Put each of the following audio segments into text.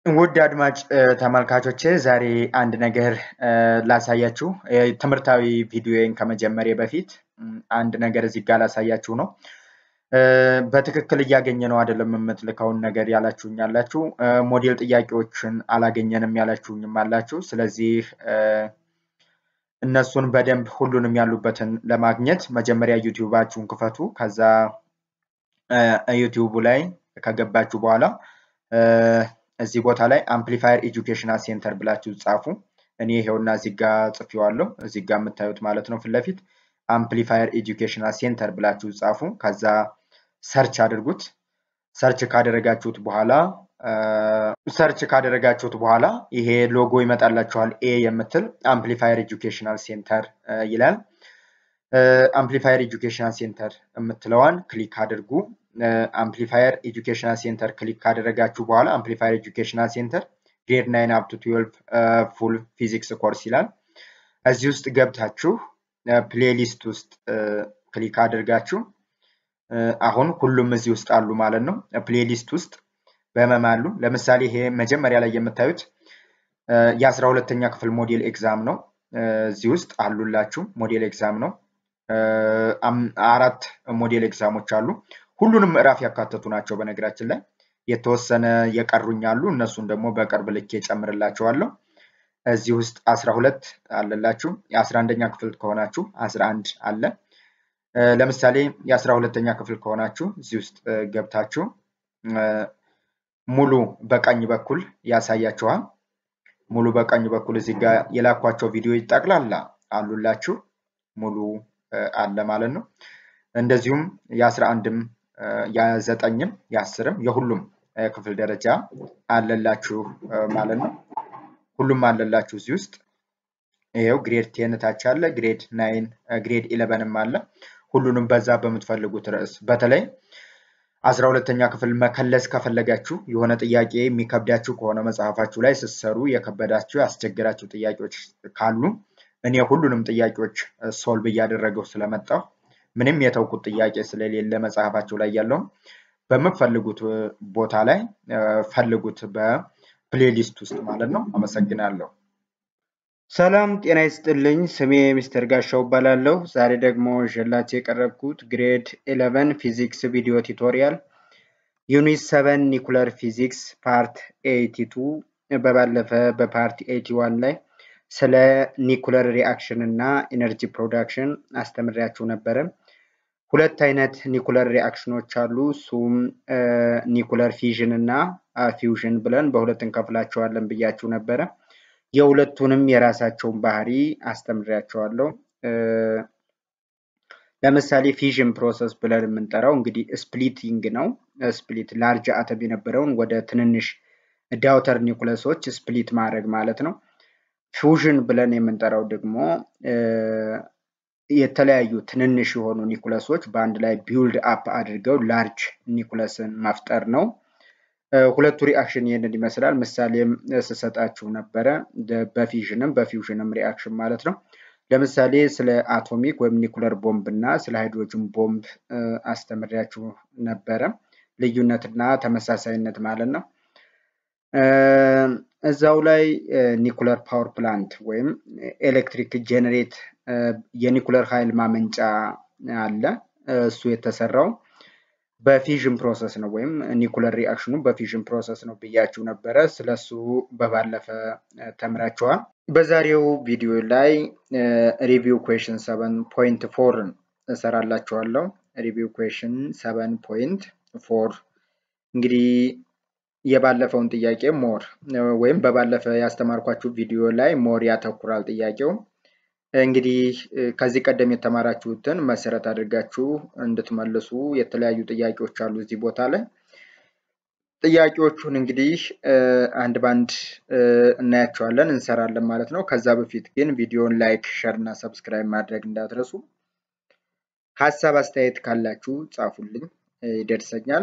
ውድ አድማጭ ተመልካቾቼ ዛሬ አንድ ነገር ላሳያችሁ። ትምህርታዊ ቪዲዮን ከመጀመሪያ በፊት አንድ ነገር እዚህ ጋር ላሳያችሁ ነው። በትክክል እያገኘ ነው አይደለም የምትልከውን ነገር ያላችሁኝ አላችሁ። ሞዴል ጥያቄዎችን አላገኘንም ያላችሁኝም አላችሁ። ስለዚህ እነሱን በደንብ ሁሉንም ያሉበትን ለማግኘት መጀመሪያ ዩቲዩባችሁን ክፈቱ። ከዛ ዩቲዩቡ ላይ ከገባችሁ በኋላ እዚህ ቦታ ላይ አምፕሊፋየር ኤጁኬሽናል ሴንተር ብላችሁ ጻፉ። እኔ ይሄውና እዚህ ጋ ጽፌዋለሁ። እዚህ ጋ የምታዩት ማለት ነው ፊት ለፊት አምፕሊፋየር ኤጁኬሽናል ሴንተር ብላችሁ ጻፉ። ከዛ ሰርች አድርጉት። ሰርች ካደረጋችሁት በኋላ ሰርች ካደረጋችሁት በኋላ ይሄ ሎጎ ይመጣላችኋል። ኤ የምትል አምፕሊፋየር ኤጁኬሽናል ሴንተር ይላል። አምፕሊፋየር ኤጁኬሽናል ሴንተር የምትለዋን ክሊክ አድርጉ። አምፕሊፋየር ኤጁኬሽናል ሴንተር ክሊክ ካደረጋችሁ በኋላ አምፕሊፋየር ኤጁኬሽናል ሴንተር ግሬድ ናይን አፕ ቱ ትዌልቭ ፉል ፊዚክስ ኮርስ ይላል። እዚህ ውስጥ ገብታችሁ ፕሌሊስት ውስጥ ክሊክ አድርጋችሁ አሁን ሁሉም እዚህ ውስጥ አሉ ማለት ነው። ፕሌሊስት ውስጥ በመም አሉ። ለምሳሌ ይሄ መጀመሪያ ላይ የምታዩት የአስራ ሁለተኛ ክፍል ሞዴል ኤግዛም ነው። እዚህ ውስጥ አሉላችሁ። ሞዴል ኤግዛም ነው። አራት ሞዴል ኤግዛሞች አሉ። ሁሉንም ምዕራፍ ያካተቱ ናቸው። በነገራችን ላይ የተወሰነ የቀሩኝ አሉ። እነሱን ደግሞ በቅርብ ልኬ ጨምርላቸዋለሁ። እዚህ ውስጥ አስራ ሁለት አለላችሁ። የአስራ አንደኛ ክፍል ከሆናችሁ አስራ አንድ አለ። ለምሳሌ የአስራ ሁለተኛ ክፍል ከሆናችሁ እዚህ ውስጥ ገብታችሁ ሙሉ በቀኝ በኩል ያሳያችኋል። ሙሉ በቀኝ በኩል እዚህ ጋር የላኳቸው ቪዲዮ ጠቅላላ አሉላችሁ። ሙሉ አለ ማለት ነው። እንደዚሁም የአስራ አንድም የዘጠኝም የአስርም የሁሉም ክፍል ደረጃ አለላችሁ ማለት ነው። ሁሉም አለላችሁ እዚህ ውስጥ ይኸው ግሬድ ቴን ታች አለ፣ ግሬድ ናይን፣ ግሬድ ኢለቨንም አለ። ሁሉንም በዛ በምትፈልጉት ርዕስ በተለይ አስራ ሁለተኛ ክፍል መከለስ ከፈለጋችሁ የሆነ ጥያቄ የሚከብዳችሁ ከሆነ መጽሐፋችሁ ላይ ስትሰሩ የከበዳችሁ ያስቸገራችሁ ጥያቄዎች ካሉ እኔ ሁሉንም ጥያቄዎች ሶልቭ እያደረገው ስለመጣሁ ምንም የተውኩት ጥያቄ ስለሌለ መጽሐፋችሁ ላይ ያለውን በምትፈልጉት ቦታ ላይ ፈልጉት በፕሌሊስት ውስጥ ማለት ነው። አመሰግናለሁ። ሰላም ጤና ይስጥልኝ። ስሜ ሚስተር ጋሻው እባላለሁ። ዛሬ ደግሞ ይዤላችሁ የቀረብኩት ግሬድ ኢለቨን ፊዚክስ ቪዲዮ ቱቶሪያል ዩኒት ሰቨን ኒኩለር ፊዚክስ ፓርት ኤይቲ ቱ በባለፈ በፓርት ኤይቲ ዋን ላይ ስለ ኒኩለር ሪአክሽን እና ኢነርጂ ፕሮዳክሽን አስተምሬያችሁ ነበረ። ሁለት አይነት ኒኩለር ሪአክሽኖች አሉ። እሱም ኒኩለር ፊዥን እና ፊውዥን ብለን በሁለት እንከፍላቸዋለን ብያችሁ ነበረ። የሁለቱንም የራሳቸውን ባህሪ አስተምሬያቸዋለሁ። ለምሳሌ ፊዥን ፕሮሰስ ብለን የምንጠራው እንግዲህ ስፕሊቲንግ ነው። ስፕሊት ላርጅ አተም የነበረውን ወደ ትንንሽ ዳውተር ኒኩለሶች ስፕሊት ማድረግ ማለት ነው። ፊውዥን ብለን የምንጠራው ደግሞ የተለያዩ ትንንሽ የሆኑ ኒኩለሶች በአንድ ላይ ቢውልድ አፕ አድርገው ላርጅ ኒኩለስን መፍጠር ነው። ሁለቱ ሪአክሽን ይህንን ይመስላል። ምሳሌም ስሰጣችሁ ነበረ በፊዥንም በፊውዥንም ሪአክሽን ማለት ነው። ለምሳሌ ስለ አቶሚክ ወይም ኒኩለር ቦምብ እና ስለ ሃይድሮጅን ቦምብ አስተምሪያችሁ ነበረ። ልዩነትና ተመሳሳይነት ማለት ነው። እዛው ላይ ኒኩለር ፓወር ፕላንት ወይም ኤሌክትሪክ ጄኔሬት የኒኩለር ኃይል ማመንጫ አለ። እሱ የተሰራው በፊዥን ፕሮሰስ ነው ወይም ኒኩለር ሪአክሽኑ በፊዥን ፕሮሰስ ነው ብያችሁ ነበረ። ስለሱ በባለፈ ተምራችኋል። በዛሬው ቪዲዮ ላይ ሪቪው ኩዌሽን ሰቨን ፖይንት ፎርን እሰራላችኋለሁ። ሪቪው ኩዌሽን ሰቨን ፖይንት ፎር እንግዲህ የባለፈውን ጥያቄ ሞር ወይም በባለፈ ያስተማርኳችሁ ቪዲዮ ላይ ሞር ያተኩራል ጥያቄው። እንግዲህ ከዚህ ቀደም የተማራችሁትን መሰረት አድርጋችሁ እንድትመልሱ የተለያዩ ጥያቄዎች አሉ እዚህ ቦታ ላይ። ጥያቄዎቹን እንግዲህ አንድ ባንድ እናያቸዋለን እንሰራለን ማለት ነው። ከዛ በፊት ግን ቪዲዮን ላይክ፣ ሸር እና ሰብስክራይብ ማድረግ እንዳትረሱ። ሀሳብ አስተያየት ካላችሁ ጻፉልኝ፣ ይደርሰኛል።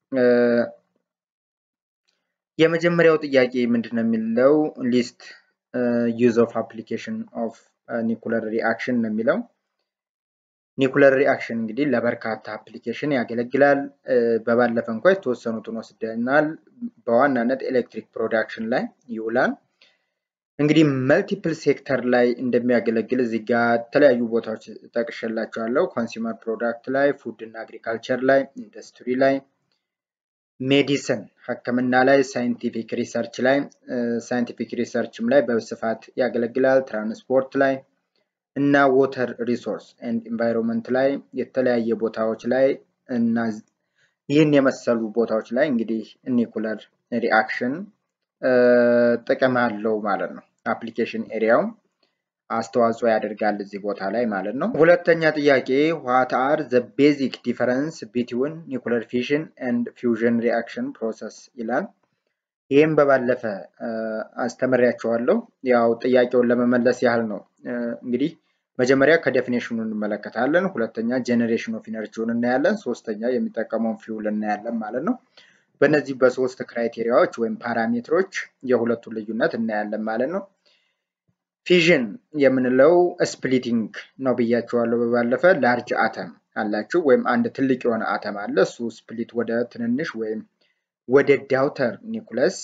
የመጀመሪያው ጥያቄ ምንድን ነው የሚለው ሊስት ዩዝ ኦፍ አፕሊኬሽን ኦፍ ኒኩለር ሪአክሽን ነው የሚለው። ኒኩለር ሪአክሽን እንግዲህ ለበርካታ አፕሊኬሽን ያገለግላል። በባለፈ እንኳ የተወሰኑትን ወስደናል። በዋናነት ኤሌክትሪክ ፕሮዳክሽን ላይ ይውላል። እንግዲህ መልቲፕል ሴክተር ላይ እንደሚያገለግል እዚህ ጋር የተለያዩ ቦታዎች ጠቅሼላቸዋለሁ። ኮንሱመር ፕሮዳክት ላይ፣ ፉድ እና አግሪካልቸር ላይ፣ ኢንዱስትሪ ላይ፣ ሜዲሲን ሕክምና ላይ፣ ሳይንቲፊክ ሪሰርች ላይ ሳይንቲፊክ ሪሰርችም ላይ በስፋት ያገለግላል። ትራንስፖርት ላይ እና ወተር ሪሶርስ ኤንድ ኢንቫይሮንመንት ላይ የተለያየ ቦታዎች ላይ እና ይህን የመሰሉ ቦታዎች ላይ እንግዲህ ኒኩለር ሪአክሽን ጥቅም አለው ማለት ነው። አፕሊኬሽን ኤሪያው አስተዋጽኦ ያደርጋል እዚህ ቦታ ላይ ማለት ነው። ሁለተኛ ጥያቄ ዋት አር ዘ ቤዚክ ዲፈረንስ ቢትዊን ኒኩለር ፊሽን ኤንድ ፊውዥን ሪአክሽን ፕሮሰስ ይላል። ይህም በባለፈ አስተምሬያቸዋለሁ። ያው ጥያቄውን ለመመለስ ያህል ነው። እንግዲህ መጀመሪያ ከዴፊኔሽኑ እንመለከታለን። ሁለተኛ ጄኔሬሽን ኦፍ ኢነርጂውን እናያለን። ሶስተኛ የሚጠቀመውን ፊውል እናያለን ማለት ነው። በእነዚህ በሶስት ክራይቴሪያዎች ወይም ፓራሜትሮች የሁለቱን ልዩነት እናያለን ማለት ነው። ፊዥን የምንለው ስፕሊቲንግ ነው ብያቸዋለሁ በባለፈ። ላርጅ አተም አላችሁ ወይም አንድ ትልቅ የሆነ አተም አለ። እሱ ስፕሊት ወደ ትንንሽ ወይም ወደ ዳውተር ኒኩለስ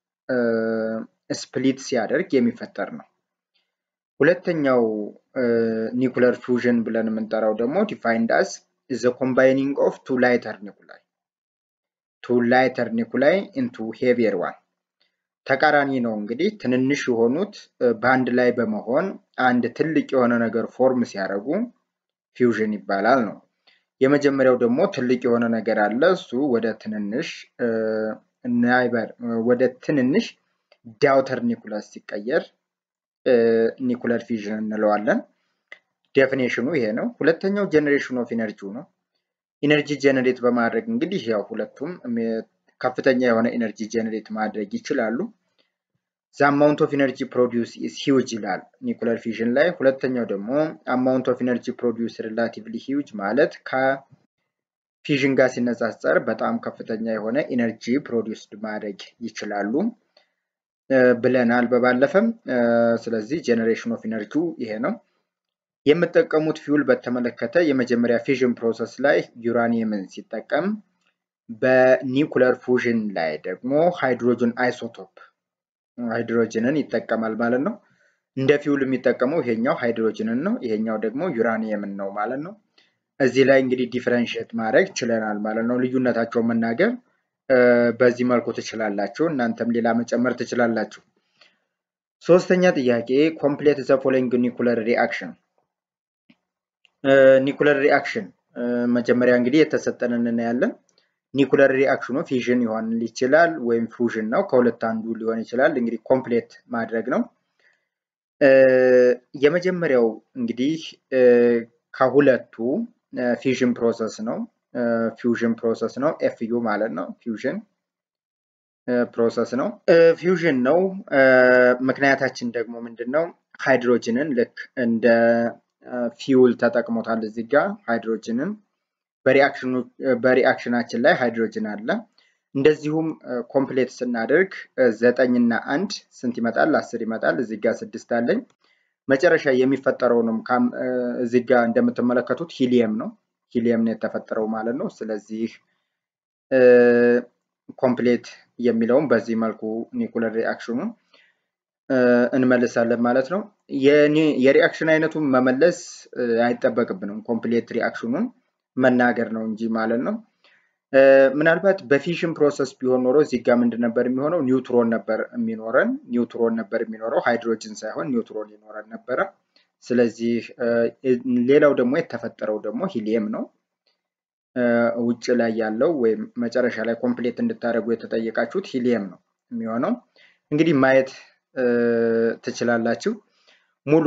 ስፕሊት ሲያደርግ የሚፈጠር ነው። ሁለተኛው ኒኩለር ፊውዥን ብለን የምንጠራው ደግሞ ዲፋይንድ አስ ዘ ኮምባይኒንግ ኦፍ ቱ ላይተር ኒኩላይ ቱ ላይተር ኒኩላይ ኢንቱ ሄቪየር ዋን ተቃራኒ ነው። እንግዲህ ትንንሽ የሆኑት በአንድ ላይ በመሆን አንድ ትልቅ የሆነ ነገር ፎርም ሲያደርጉ ፊውዥን ይባላል ነው። የመጀመሪያው ደግሞ ትልቅ የሆነ ነገር አለ። እሱ ወደ ትንንሽ ናይበር ወደ ትንንሽ ዳውተር ኒኩለስ ሲቀየር ኒኩለር ፊዥን እንለዋለን። ዴፊኔሽኑ ይሄ ነው። ሁለተኛው ጀኔሬሽን ኦፍ ኢነርጂው ነው። ኢነርጂ ጀነሬት በማድረግ እንግዲህ ያው ሁለቱም ከፍተኛ የሆነ ኢነርጂ ጀነሬት ማድረግ ይችላሉ። ዘ አማውንት ኦፍ ኢነርጂ ፕሮዲውስ ኢዝ ሂውጅ ይላል ኒኩለር ፊዥን ላይ። ሁለተኛው ደግሞ አማውንት ኦፍ ኢነርጂ ፕሮዲውስ ሪላቲቭሊ ሂውጅ ማለት ከፊዥን ጋር ሲነጻጸር በጣም ከፍተኛ የሆነ ኢነርጂ ፕሮዲውስድ ማድረግ ይችላሉ ብለናል በባለፈም። ስለዚህ ጄኔሬሽን ኦፍ ኢነርጂው ይሄ ነው። የምጠቀሙት ፊውል በተመለከተ የመጀመሪያ ፊዥን ፕሮሰስ ላይ ዩራኒየምን ሲጠቀም በኒኩለር ፉዥን ላይ ደግሞ ሃይድሮጅን አይሶቶፕ ሃይድሮጅንን ይጠቀማል ማለት ነው። እንደ ፊውል የሚጠቀመው ይሄኛው ሃይድሮጅንን ነው፣ ይሄኛው ደግሞ ዩራኒየምን ነው ማለት ነው። እዚህ ላይ እንግዲህ ዲፍረንሽት ማድረግ ችለናል ማለት ነው። ልዩነታቸውን መናገር በዚህ መልኩ ትችላላችሁ። እናንተም ሌላ መጨመር ትችላላችሁ። ሶስተኛ ጥያቄ ኮምፕሌት ዘ ፎሎዊንግ ኒኩለር ሪአክሽን ኒኩለር ሪአክሽን መጀመሪያ እንግዲህ የተሰጠንን እናያለን። ኒኩለር ሪአክሽኑ ፊዥን ሊሆን ይችላል ወይም ፉዥን ነው። ከሁለት አንዱ ሊሆን ይችላል። እንግዲህ ኮምፕሌት ማድረግ ነው። የመጀመሪያው እንግዲህ ከሁለቱ ፊዥን ፕሮሰስ ነው። ፊውዥን ፕሮሰስ ነው። ኤፍዩ ማለት ነው። ፊውዥን ፕሮሰስ ነው። ፊውዥን ነው። ምክንያታችን ደግሞ ምንድን ነው? ሃይድሮጅንን ልክ እንደ ፊውል ተጠቅሞታል። እዚህ ጋር ሃይድሮጅንን በሪአክሽናችን ላይ ሃይድሮጅን አለ። እንደዚሁም ኮምፕሌት ስናደርግ ዘጠኝ እና አንድ ስንት ይመጣል? አስር ይመጣል። እዚህ ጋር ስድስት አለኝ። መጨረሻ የሚፈጠረውንም እዚህ ጋር እንደምትመለከቱት ሂሊየም ነው። ሂሊየም ነው የተፈጠረው ማለት ነው። ስለዚህ ኮምፕሌት የሚለውም በዚህ መልኩ ኒኩለር ሪአክሽኑን እንመልሳለን ማለት ነው። የሪአክሽን አይነቱን መመለስ አይጠበቅብንም። ኮምፕሌት ሪአክሽኑን መናገር ነው እንጂ ማለት ነው። ምናልባት በፊሽን ፕሮሰስ ቢሆን ኖሮ እዚህ ጋር ምንድን ነበር የሚሆነው? ኒውትሮን ነበር የሚኖረን። ኒውትሮን ነበር የሚኖረው፣ ሃይድሮጅን ሳይሆን ኒውትሮን ይኖረን ነበረ። ስለዚህ ሌላው ደግሞ የተፈጠረው ደግሞ ሂሊየም ነው። ውጭ ላይ ያለው ወይም መጨረሻ ላይ ኮምፕሌት እንድታደርጉ የተጠየቃችሁት ሂሊየም ነው የሚሆነው። እንግዲህ ማየት ትችላላችሁ። ሙሉ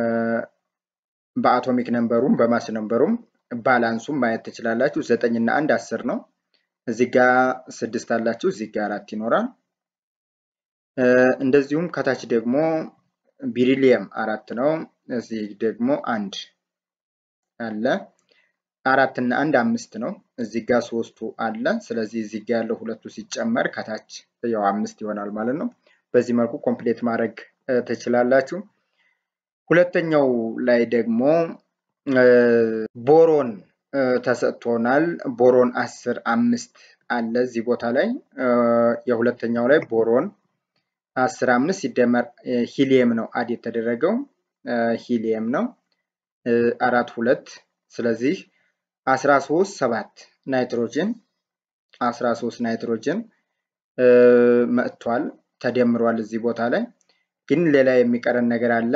በአቶሚክ ነንበሩም በማስ ነንበሩም ባላንሱም ማየት ትችላላችሁ። ዘጠኝ እና አንድ አስር ነው። እዚህ ጋ ስድስት አላችሁ፣ እዚህ ጋ አራት ይኖራል። እንደዚሁም ከታች ደግሞ ቢሪሊየም አራት ነው። እዚህ ደግሞ አንድ አለ። አራት እና አንድ አምስት ነው። እዚህ ጋ ሶስቱ አለ። ስለዚህ እዚህ ጋ ያለው ሁለቱ ሲጨመር ከታች ያው አምስት ይሆናል ማለት ነው። በዚህ መልኩ ኮምፕሌት ማድረግ ትችላላችሁ። ሁለተኛው ላይ ደግሞ ቦሮን ተሰጥቶናል። ቦሮን አስር አምስት አለ እዚህ ቦታ ላይ የሁለተኛው ላይ ቦሮን አስር አምስት ሲደመር ሂሊየም ነው አድ የተደረገው ሂሊየም ነው አራት ሁለት ስለዚህ አስራ ሶስት ሰባት ናይትሮጅን አስራ ሶስት ናይትሮጅን መጥቷል ተደምሯል እዚህ ቦታ ላይ ግን ሌላ የሚቀረን ነገር አለ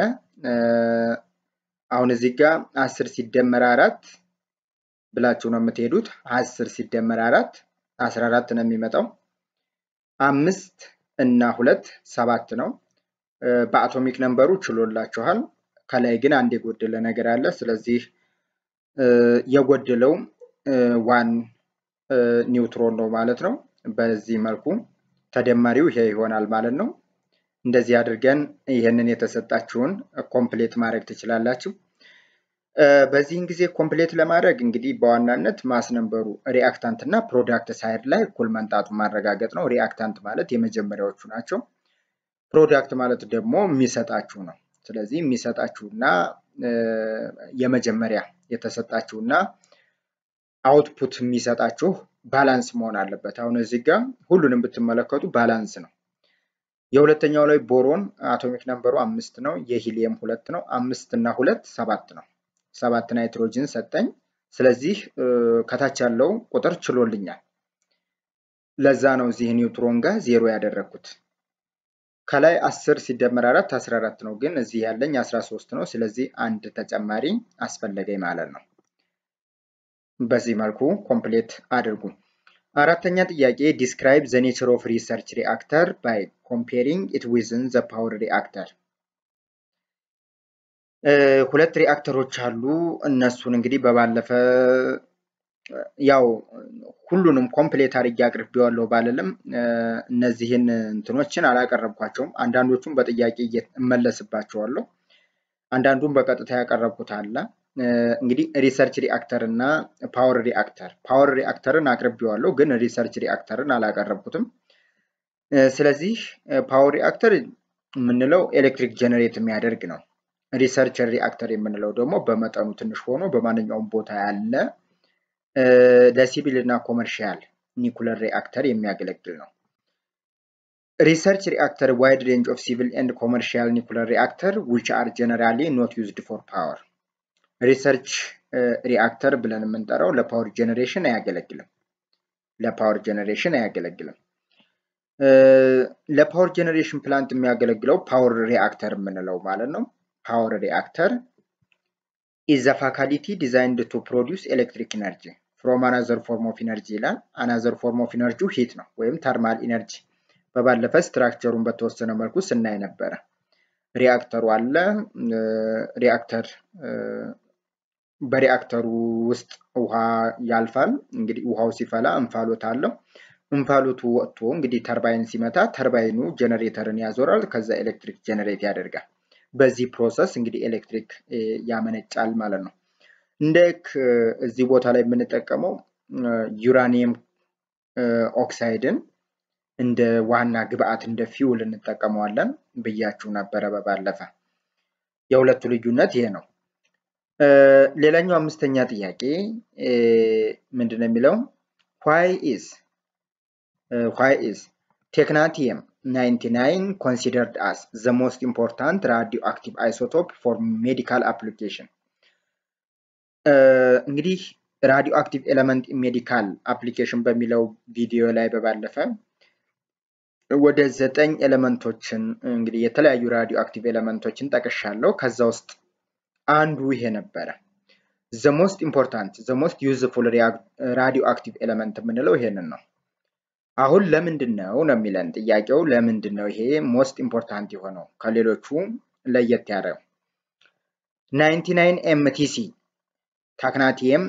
አሁን እዚህ ጋር አስር ሲደመር አራት ብላችሁ ነው የምትሄዱት አስር ሲደመር አራት አስራ አራት ነው የሚመጣው አምስት እና ሁለት ሰባት ነው በአቶሚክ ነንበሩ ችሎላችኋል ከላይ ግን አንድ የጎደለ ነገር አለ ስለዚህ የጎደለው ዋን ኒውትሮን ነው ማለት ነው በዚህ መልኩ ተደማሪው ይሄ ይሆናል ማለት ነው እንደዚህ አድርገን ይህንን የተሰጣችሁን ኮምፕሌት ማድረግ ትችላላችሁ በዚህን ጊዜ ኮምፕሌት ለማድረግ እንግዲህ በዋናነት ማስነንበሩ ሪአክታንት እና ፕሮዳክት ሳይድ ላይ እኩል መንጣቱ ማረጋገጥ ነው ሪአክታንት ማለት የመጀመሪያዎቹ ናቸው ፕሮዳክት ማለት ደግሞ የሚሰጣችሁ ነው ስለዚህ የሚሰጣችሁና የመጀመሪያ የተሰጣችሁና አውትፑት የሚሰጣችሁ ባላንስ መሆን አለበት አሁን እዚህ ጋር ሁሉንም ብትመለከቱ ባላንስ ነው የሁለተኛው ላይ ቦሮን አቶሚክ ነንበሩ አምስት ነው የሂሊየም ሁለት ነው አምስት እና ሁለት ሰባት ነው ሰባት ናይትሮጅን ሰጠኝ ስለዚህ ከታች ያለው ቁጥር ችሎልኛል ለዛ ነው እዚህ ኒውትሮን ጋር ዜሮ ያደረግኩት ከላይ አስር ሲደመር አራት አስራ አራት ነው ግን እዚህ ያለኝ አስራ ሶስት ነው ስለዚህ አንድ ተጨማሪ አስፈለገኝ ማለት ነው በዚህ መልኩ ኮምፕሌት አድርጉ አራተኛ ጥያቄ ዲስክራይብ ዘ ኔቸር ኦፍ ሪሰርች ሪአክተር ባይ ኮምፔሪንግ ኢት ዊዝን ዘ ፓወር ሪአክተር ሁለት ሪአክተሮች አሉ እነሱን እንግዲህ በባለፈ ያው ሁሉንም ኮምፕሌት አድርጌ አቅርቤዋለሁ ባልልም እነዚህን እንትኖችን አላቀረብኳቸውም አንዳንዶቹም በጥያቄ እመለስባቸዋለሁ አንዳንዱም በቀጥታ ያቀረብኩት አለ እንግዲህ ሪሰርች ሪአክተር እና ፓወር ሪአክተር ፓወር ሪአክተርን አቅርቤዋለሁ ግን ሪሰርች ሪአክተርን አላቀረብኩትም ስለዚህ ፓወር ሪአክተር የምንለው ኤሌክትሪክ ጀነሬት የሚያደርግ ነው ሪሰርች ሪአክተር የምንለው ደግሞ በመጠኑ ትንሽ ሆኖ በማንኛውም ቦታ ያለ ለሲቪል እና ኮመርሻል ኒኩለር ሪአክተር የሚያገለግል ነው ሪሰርች ሪአክተር ዋይድ ሬንጅ ኦፍ ሲቪል ኤንድ ኮመርሻል ኒኩለር ሪአክተር ዊች አር ጀነራሊ ኖት ዩዝድ ፎር ፓወር ሪሰርች ሪአክተር ብለን የምንጠራው ለፓወር ጀኔሬሽን አያገለግልም ለፓወር ጀኔሬሽን አያገለግልም ለፓወር ጀኔሬሽን ፕላንት የሚያገለግለው ፓወር ሪአክተር የምንለው ማለት ነው ፓወር ሪአክተር ኢዝ ፋካሊቲ ዲዛይንድ ቱ ፕሮዲውስ ኤሌክትሪክ ኢነርጂ ፍሮም አናዘር ፎርም ኦፍ ኢነርጂ ይላል አናዘር ፎርም ኦፍ ኢነርጂ ሂት ነው ወይም ተርማል ኢነርጂ በባለፈ ስትራክቸሩን በተወሰነ መልኩ ስናይ ነበረ ሪአክተሩ አለ ሪአክተር በሪአክተሩ ውስጥ ውሃ ያልፋል እንግዲህ ውሃው ሲፈላ እንፋሎት አለው እንፋሎቱ ወጥቶ እንግዲህ ተርባይን ሲመታ ተርባይኑ ጀነሬተርን ያዞራል ከዛ ኤሌክትሪክ ጀነሬት ያደርጋል በዚህ ፕሮሰስ እንግዲህ ኤሌክትሪክ ያመነጫል ማለት ነው እንደ እዚህ ቦታ ላይ የምንጠቀመው ዩራኒየም ኦክሳይድን እንደ ዋና ግብአት እንደ ፊውል እንጠቀመዋለን ብያችሁ ነበረ በባለፈ የሁለቱ ልዩነት ይሄ ነው ሌላኛው አምስተኛ ጥያቄ ምንድን የሚለው ዋይ ኢዝ ዋይ ኢዝ ቴክናቲየም 99 considered as the most important radioactive isotope for medical application እንግዲህ ራዲዮ አክቲቭ ኤለመንት ሜዲካል አፕሊኬሽን በሚለው ቪዲዮ ላይ በባለፈ ወደ ዘጠኝ ኤሌመንቶችን እንግዲህ የተለያዩ ራዲዮ አክቲቭ ኤሌመንቶችን ጠቅሻለሁ ከዛ ውስጥ አንዱ ይሄ ነበረ ዘ ሞስት ኢምፖርታንት ዘ ሞስት ዩዝፉል ራዲዮ አክቲቭ ኤሌመንት የምንለው ይሄንን ነው አሁን ለምንድን ነው ነው የሚለን ጥያቄው ለምንድን ነው ይሄ ሞስት ኢምፖርታንት የሆነው ከሌሎቹ ለየት ያለው 99 ኤምቲሲ ታክናቲየም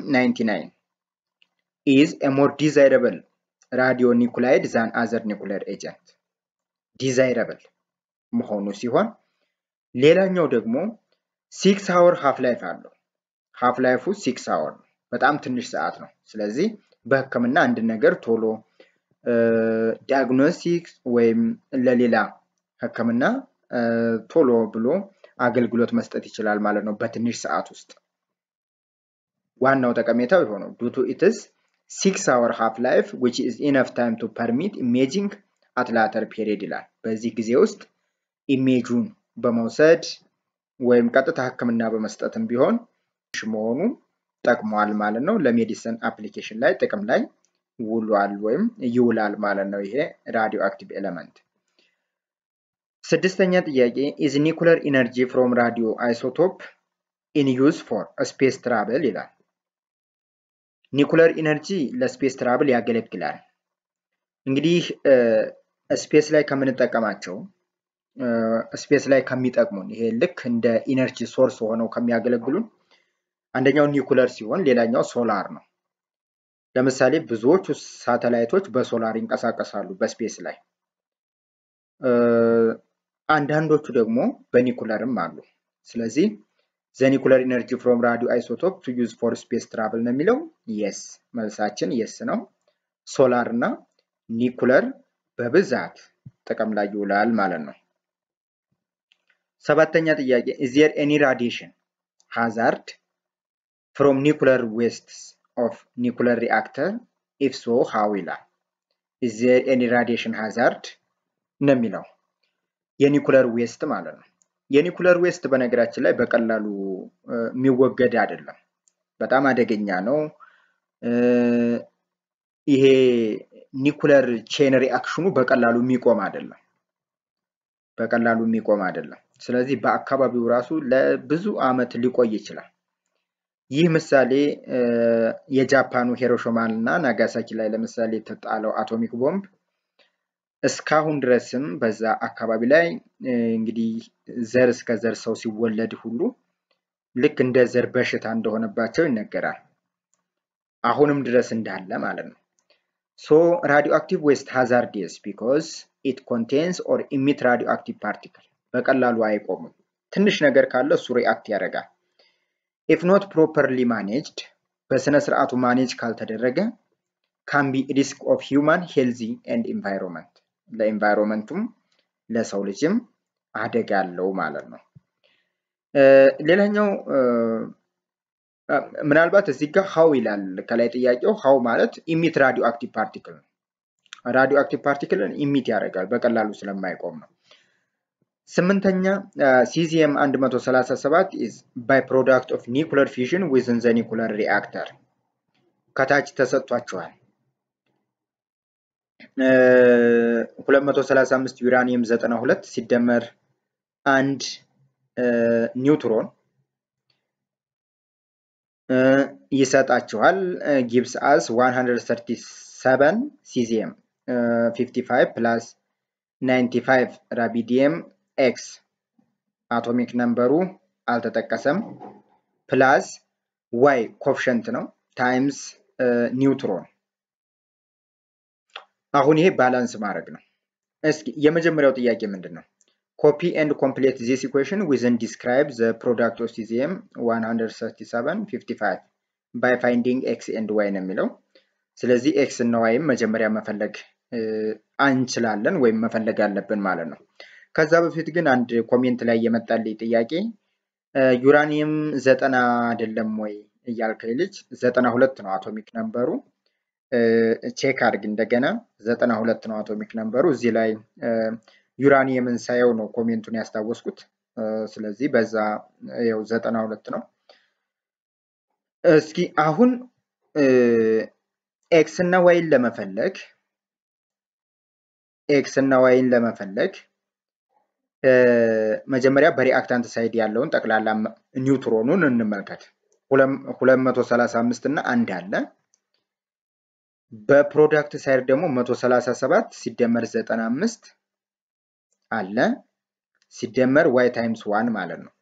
99 ኢዝ ኤ ሞር ዲዛይረብል ራዲዮ ኒኩላይድ ዛን አዘር ኒኩለር ኤጀንት ዲዛይረብል መሆኑ ሲሆን ሌላኛው ደግሞ ሲክስ አወር ሀፍ ላይፍ አለው ሀፍ ላይፉ ሲክስ አወር ነው በጣም ትንሽ ሰዓት ነው ስለዚህ በህክምና አንድ ነገር ቶሎ ዲያግኖሲክስ ወይም ለሌላ ህክምና ቶሎ ብሎ አገልግሎት መስጠት ይችላል ማለት ነው በትንሽ ሰዓት ውስጥ ዋናው ጠቀሜታው የሆነው ዱ ቱ ኢትስ ሲክስ አወር ሃፍ ላይፍ ዊች ኢዝ ኢነፍ ታይም ቱ ፐርሚት ኢሜጂንግ አት ላተር ፔሪድ ይላል። በዚህ ጊዜ ውስጥ ኢሜጁን በመውሰድ ወይም ቀጥታ ህክምና በመስጠትም ቢሆን መሆኑ ጠቅሟል ማለት ነው። ለሜዲሲን አፕሊኬሽን ላይ ጥቅም ላይ ውሏል ወይም ይውላል ማለት ነው። ይሄ ራዲዮ አክቲቭ ኤለመንት። ስድስተኛ ጥያቄ ኢዝ ኒኩለር ኢነርጂ ፍሮም ራዲዮ አይሶቶፕ ኢን ዩዝ ፎር ስፔስ ትራቨል ይላል። ኒኩለር ኢነርጂ ለስፔስ ትራቭል ያገለግላል። እንግዲህ ስፔስ ላይ ከምንጠቀማቸው ስፔስ ላይ ከሚጠቅሙን ይሄ ልክ እንደ ኢነርጂ ሶርስ ሆነው ከሚያገለግሉን አንደኛው ኒኩለር ሲሆን ሌላኛው ሶላር ነው። ለምሳሌ ብዙዎቹ ሳተላይቶች በሶላር ይንቀሳቀሳሉ በስፔስ ላይ፣ አንዳንዶቹ ደግሞ በኒኩለርም አሉ። ስለዚህ ዘኒኩለር ኢነርጂ ፍሮም ራዲዮ አይሶቶፕ ቱ ዩዝ ፎር ስፔስ ትራቭል ነው የሚለው የስ መልሳችን የስ ነው። ሶላር እና ኒኩለር በብዛት ጥቅም ላይ ይውላል ማለት ነው። ሰባተኛ ጥያቄ ኢዝ ዜር ኤኒ ራዲዬሽን ሃዛርድ ፍሮም ኒኩለር ዌስትስ ኦፍ ኒኩለር ሪአክተር ኢፍ ሶ ሃው ይላል። ኢዝ ዜር ኤኒ ራዲዬሽን ሃዛርድ ነው የሚለው የኒኩለር ዌስት ማለት ነው። የኒኩለር ዌስት በነገራችን ላይ በቀላሉ የሚወገድ አይደለም። በጣም አደገኛ ነው። ይሄ ኒኩለር ቼን ሪአክሽኑ በቀላሉ የሚቆም አይደለም። በቀላሉ የሚቆም አይደለም። ስለዚህ በአካባቢው ራሱ ለብዙ ዓመት ሊቆይ ይችላል። ይህ ምሳሌ የጃፓኑ ሂሮሺማ እና ናጋሳኪ ላይ ለምሳሌ የተጣለው አቶሚክ ቦምብ እስካሁን ድረስም በዛ አካባቢ ላይ እንግዲህ ዘር እስከ ዘር ሰው ሲወለድ ሁሉ ልክ እንደ ዘር በሽታ እንደሆነባቸው ይነገራል። አሁንም ድረስ እንዳለ ማለት ነው። ሶ ራዲዮ አክቲቭ ዌስት ሃዛርዲየስ ቢኮዝ ኢት ኮንቴንስ ኦር ኢሚት ራዲዮ አክቲቭ ፓርቲክል በቀላሉ አይቆሙም። ትንሽ ነገር ካለ እሱ ሪአክት ያደርጋል። ኢፍ ኖት ፕሮፐርሊ ማኔጅድ በስነ ስርዓቱ ማኔጅ ካልተደረገ ካን ቢ ሪስክ ኦፍ ሂውማን ሄልዚ ኤንድ ኢንቫይሮንመንት ለኢንቫይሮንመንቱም ለሰው ልጅም አደጋ አለው ማለት ነው። ሌላኛው ምናልባት እዚህ ጋር ሀው ይላል ከላይ ጥያቄው ሀው ማለት ኢሚት ራዲዮ አክቲቭ ፓርቲክል ነው። ራዲዮ አክቲቭ ፓርቲክልን ኢሚት ያደርጋል በቀላሉ ስለማይቆም ነው። ስምንተኛ ሲዚየም 137 ኢዝ ባይ ፕሮዳክት ኦፍ ኒኩለር ፊዥን ዊዝን ዘ ኒኩለር ሪአክተር ከታች ተሰጥቷቸዋል። 235 ዩራኒየም 92 ሲደመር አንድ ኒውትሮን ይሰጣችኋል። ጊብስ አስ 137 ሲዚየም 55 ፕላስ 95 ራቢዲየም ኤክስ አቶሚክ ነምበሩ አልተጠቀሰም። ፕላስ ዋይ ኮፍሸንት ነው ታይምስ ኒውትሮን። አሁን ይሄ ባላንስ ማድረግ ነው። እስኪ የመጀመሪያው ጥያቄ ምንድን ነው? ኮፒ ኤንድ ኮምፕሌት ዚስ ኢኩዌሽን ዊዝን ዲስክራይብ ዘ ፕሮዳክት ኦፍ ሲዚየም 137 55 ባይ ፋይንዲንግ ኤክስ ኤንድ ዋይ ነው የሚለው። ስለዚህ ኤክስ እና ዋይም መጀመሪያ መፈለግ አንችላለን ወይም መፈለግ አለብን ማለት ነው። ከዛ በፊት ግን አንድ ኮሜንት ላይ የመጣልኝ ጥያቄ ዩራኒየም ዘጠና አይደለም ወይ እያልከኝ ልጅ ዘጠና ሁለት ነው አቶሚክ ነምበሩ። ቼክ አድርግ እንደገና ዘጠና ሁለት ነው አቶሚክ ነምበሩ። እዚህ ላይ ዩራኒየምን ሳየው ነው ኮሜንቱን ያስታወስኩት። ስለዚህ በዛ ያው ዘጠና ሁለት ነው። እስኪ አሁን ኤክስ እና ዋይን ለመፈለግ ኤክስ እና ዋይን ለመፈለግ መጀመሪያ በሪአክታንት ሳይድ ያለውን ጠቅላላ ኒውትሮኑን እንመልከት። 235 እና አንድ አለ። በፕሮዳክት ሳይድ ደግሞ 137 ሲደመር 95 አለ ሲደመር ዋይ ታይምስ ዋን ማለት ነው።